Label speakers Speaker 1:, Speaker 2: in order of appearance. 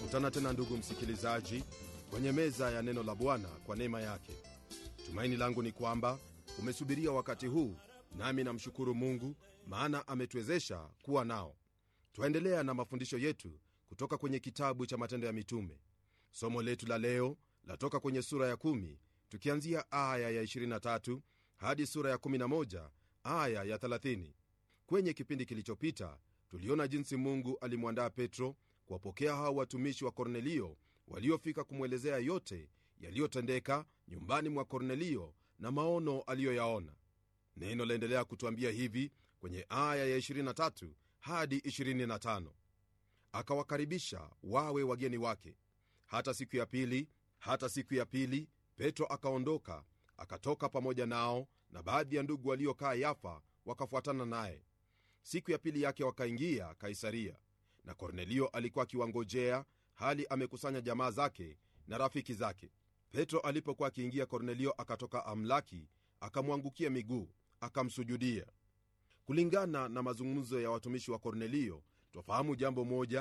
Speaker 1: kutana tena ndugu msikilizaji kwenye meza ya neno la bwana kwa neema yake tumaini langu ni kwamba umesubiria wakati huu nami namshukuru mungu maana ametuwezesha kuwa nao twaendelea na mafundisho yetu kutoka kwenye kitabu cha matendo ya mitume somo letu la leo latoka kwenye sura ya 1 tukianzia aya ya 23 hadi sura ya 11 aya ya 30 kwenye kipindi kilichopita tuliona jinsi mungu alimwandaa petro kuwapokea hao watumishi wa kornelio waliofika kumwelezea yote yaliyotendeka nyumbani mwa kornelio na maono aliyoyaona neno laendelea kutwambia hivi kwenye aya ya 23 hadi 25 akawakaribisha wawe wageni wake hata siku ya pili hata siku ya pili petro akaondoka akatoka pamoja nao na baadhi ya ndugu waliokaa yafa wakafuatana naye siku ya pili yake wakaingia kaisaria na kornelio alikuwa akiwangojea hali amekusanya jamaa zake na rafiki zake petro alipokuwa akiingia kornelio akatoka amlaki akamwangukia miguu akamsujudia kulingana na mazungumzo ya watumishi wa kornelio twafahamu jambo moja